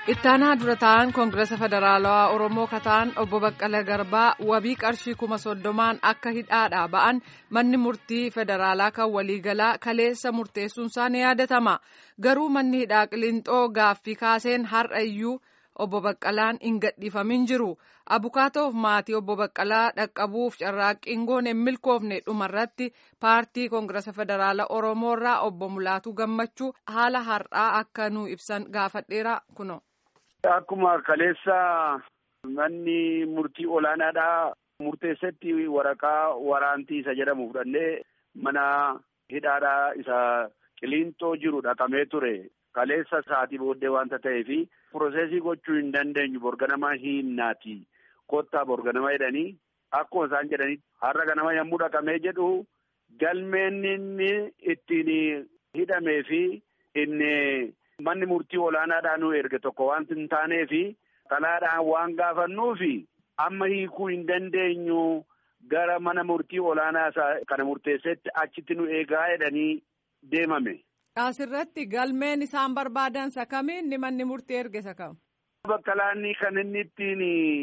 Ittaanaa dura ta'an Koongirasa Federaalawaa Oromoo kataan obbo Baqqala Garbaa wabii qarshii kuma soddomaan akka hidhaadhaa ba'an manni murtii federaalaa kan waliigalaa kaleessa murteessuunsaa ni yaadatama. Garuu manni hidhaa Qilinxoo gaaffii kaaseen har'a iyyuu obbo Baqqalaan hin gadhiifamin jiru. Abukaatoof maatii obbo Baqqalaa dhaqqabuuf carraaqqiin goone hin milkoofne dhumarratti paartii Koongirasa Federaalaa Oromoorraa obbo Mulaatuu Gammachuu haala har'aa akka nu ibsan gaafadheera kuno. Akkuma kaleessa manni murtii olaanaadhaa murteessetti waraqaa waraantii isa jedhamu fudhannee mana hidhaadhaa isa Qilinxoo jiru dhaqamee ture. Kaleessa sa'aatii booddee wanta ta'eefi piroosesii gochuu hin dandeenyu borganama hiinnaati. Kottaa borganama jedhanii akkuma isaan jedhanii har'a ganama yommuu dhaqamee jedhu galmeen inni ittiin hidhamee fi inni manni murtii olaanaadhaan nu erge tokko wanti hin taanee fi kalaadhaan waan gaafannuufi amma hiikuu hin dandeenyu gara mana murtii olaanaa isaa kana murteessetti achitti nu eegaa jedhanii deemame. Asirratti galmeen isaan barbaadan sakamiin ni manni murtii erge sakam. Baqqalaanni kan inni ittiin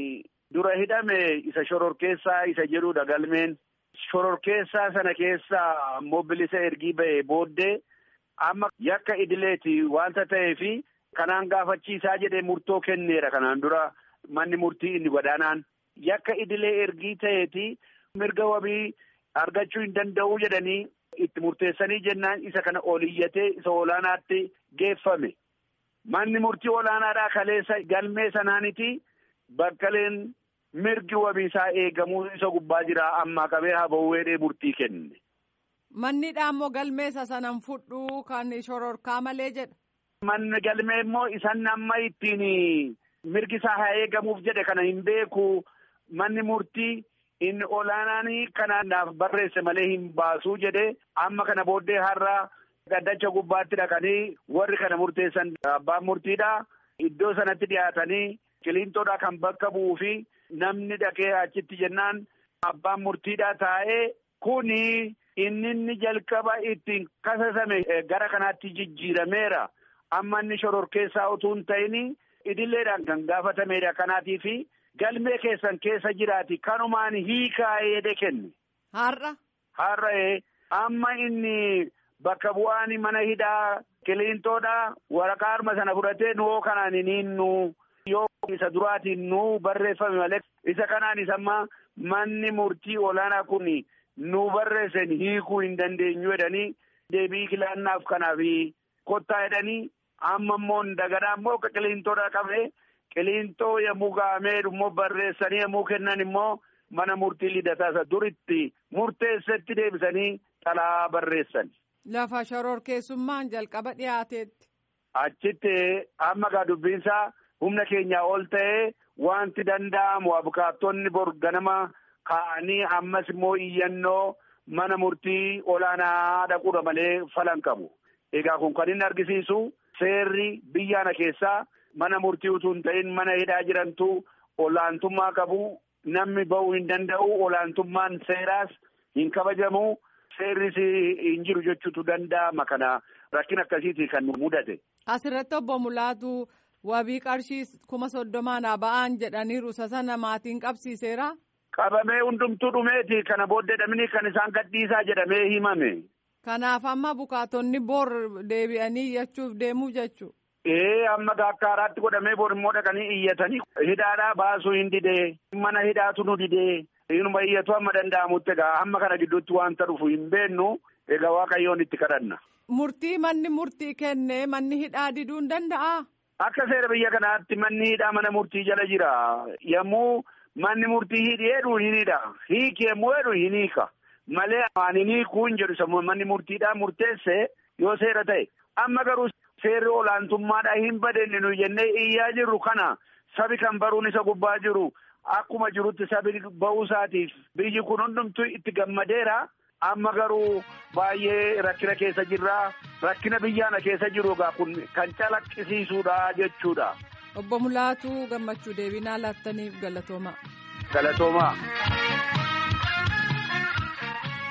dura hidhame isa shororkeessaa isa jedhudha galmeen. Shororkeessaa sana keessaa ammoo bilisa ergii ba'ee booddee amma yakka idileeti wanta ta'eefi kanaan gaafachiisaa jedhee murtoo kenneera kanaan dura manni murtii inni gadaanaan yakka idilee ergii ta'eeti mirga wabii argachuu hin danda'uu jedhanii. itti murteessanii jennaan isa kana oliyyatee isa olaanaatti geeffame. Manni murtii olaanaadhaa kaleessa galmee sanaaniti bakkaleen mirgi wabiisaa eegamuu isa gubbaa jira ammaa qabee haa ba'uu jedhee murtii kenne. Mannidhaa immoo galmee isa sanan fudhuu kan shororkaa malee jedha. Manni galmee immoo isan amma ittiin mirgi isaa haa eegamuuf jedhe kana hin beeku manni murtii. inni olaanaanii kana naaf barreesse malee hin baasuu jedhe amma kana booddee har'a gaddacha gubbaatti dhaqanii warri kana murteessan abbaan murtiidha iddoo sanatti dhiyaatanii qilinxoodha kan bakka bu'uu fi namni dhaqee achitti jennaan abbaan murtiidha taa'ee kuni inni inni jalqaba ittiin kasasame gara kanaatti jijjiirameera amma inni shororkeessaa utuu hin ta'in idilleedhaan kan gaafatameedha kanaatiifi. Galmee keessan keessa jiraati kanumaan hiikaa jedhe kenne. Har'a. Har'a amma inni bakka bu'aan mana hidhaa Qilinxoodha waraqaa harma sana fudhatee nuwoo kanaan hin nu yoo isa duraatiin nu barreeffame malee isa kanaan isamma manni murtii olaanaa kun nu barreessan hiikuu hin dandeenyu jedhanii deebii kilaannaaf kanaaf kottaa jedhanii amma immoo dagadaan immoo Qilinxoodha qabee. Qilinxoo yommuu gahamee immoo barreessanii yommuu kennan immoo mana murtii lidataa isa duritti murteessetti deebisanii xalaa barreessan. Lafa shororkeessummaan jalqaba dhiyaateetti. Achitti amma gaa dubbiinsaa humna keenyaa ol ta'ee wanti danda'amu abukaattonni bor ganama kaa'anii ammas immoo iyyannoo mana murtii olaanaa dhaquudha malee falan qabu. Egaa kun kan inni argisiisu seerri biyyaana keessaa. Mana murtii utuu hin ta'in mana hidhaa jirantu olaantummaa qabu namni ba'uu hin danda'u olaantummaan seeraas hin kabajamu seerris hin jiru jechuutu danda'ama kana rakkina akkasiiti kan mudate. Asirratti obbo Mulaatu wabii qarshii kuma soddomaan ba'aan jedhaniiru isa sana maatiin qabsiiseera. Qabamee hundumtuu dhumeeti kana booddee dhabni kan isaan gadhiisaa jedhamee himame. Kanaaf amma bukaatonni bor deebi'anii iyyachuuf deemuu jechuudha. Ee amma akka haaraatti godhamee bor immoo dhaqanii iyyatanii hidhaadhaa baasuu hin didee mana hidhaatu nu didee inuma iyyatu amma danda'amutti egaa amma kana gidduutti wanta dhufu hin beennu egaa waaqayyoon itti kadhanna. Murtii manni murtii kenne manni hidhaa diduu hin danda'aa? Akka seera biyya kanaatti manni hidhaa mana murtii jala jira yommuu manni murtii hidheedhu hin hidha hiiki yommuu jedhu hin hiika malee ani hiikuu hin jedhu sammuu manni murtiidhaa murteesse yoo seera ta'e amma garuu. Seerri olaantummaadhaa hin badenne nu jennee iyyaa jirru kana sabi kan baruun isa gubbaa jiru akkuma jirutti sabi ba'uu isaatiif biyyi kun hundumtuu itti gammadeera. Amma garuu baay'ee rakkina keessa jirra. Rakkina biyyaana keessa jiru egaa kun kan calaqqisiisuudha jechuudha. Obbo Mulaatuu gammachuu deebinaa laattaniif galatooma. Galatooma.